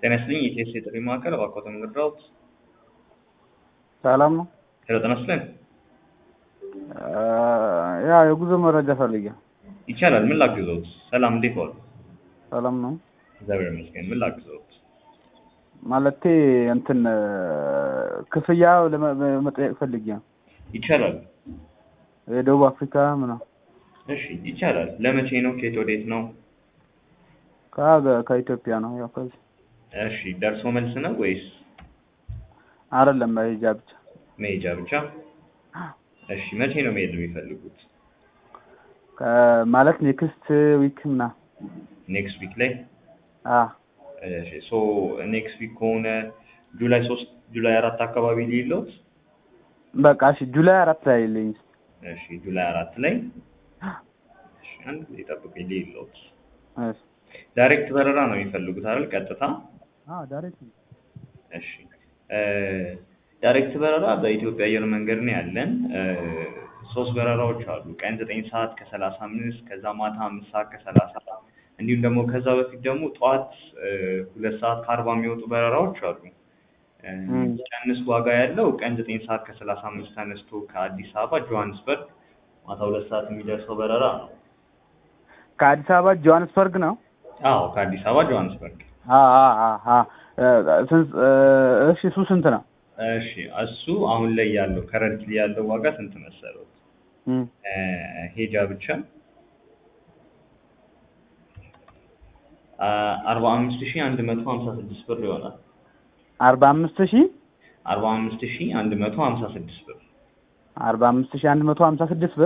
ጤና ይስጥልኝ የኢቲኤስ የጥሪ ማዕከል እባክዎት እንርዳዎት? ሰላም ነው? ሄሎ ጤና ይስጥልኝ። ያ የጉዞ መረጃ ፈልጌ ነው። ይቻላል። ምን ላግዘዎት? ሰላም እንዴት ዋሉ? ሰላም ነው? እግዚአብሔር ይመስገን። ምን ላግዘዎት? ማለቴ እንትን ክፍያ ለመጠየቅ ፈልጌ ነው። ይቻላል። የደቡብ አፍሪካ ምናምን እሺ ይቻላል። ለመቼ ነው? ከየት ወዴት ነው? ከሀገ- ከኢትዮጵያ ነው። ያው ከዚህ እሺ ደርሶ መልስ ነው ወይስ አይደለም መሄጃ ብቻ። መሄጃ ብቻ? እሺ መቼ ነው መሄድ የሚፈልጉት? ከ- ማለት ኔክስት ዊክ ምናምን ኔክስት ዊክ ላይ? አ እሺ ሶ ኔክስት ዊክ ከሆነ ጁላይ ሶስት ጁላይ አራት አካባቢ ሊሎት? በቃ እሺ ጁላይ አራት ላይ ልኝ እሺ ጁላይ አራት ላይ እሺ አንድ ጊዜ ጠብቁኝ ሊሎት። እሺ ዳይሬክት በረራ ነው የሚፈልጉት አይደል? ቀጥታ? አ ዳይሬክት እሺ እ ዳይሬክት በረራ በኢትዮጵያ አየር መንገድ ነው ያለን። እ ሶስት በረራዎች አሉ። ቀን ዘጠኝ ሰዓት ከሰላሳ አምስት ከዛ ማታ አምስት ሰዓት ከሰላሳ እንዲሁም ደግሞ ከዛ በፊት ደግሞ ጠዋት እ ሁለት ሰዓት ከአርባ የሚወጡ በረራዎች አሉ። እ ቀንስ ዋጋ ያለው ቀን ዘጠኝ ሰዓት ከሰላሳ አምስት ተነስቶ ከአዲስ አበባ ጆሀንስበርግ ማታ ሁለት ሰዓት የሚደርሰው በረራ ነው። ከአዲስ አበባ ጆሃንስበርግ ነው። አዎ ከአዲስ አበባ ጆሀንስበርግ። አ አ አ አ ስንት እሺ እሱ ስንት ነው? እሺ እሱ አሁን ላይ ያለው ከረንትሊ ያለው ዋጋ ስንት መሰለው? እም እ ሄጃ ብቻ አርባ አምስት ሺህ አንድ መቶ ሀምሳ ስድስት ብር ይሆናል። አርባ አምስት ሺህ አርባ አምስት ሺህ አንድ መቶ ሀምሳ ስድስት ብር አርባ አምስት ሺህ አንድ መቶ ሀምሳ ስድስት ብር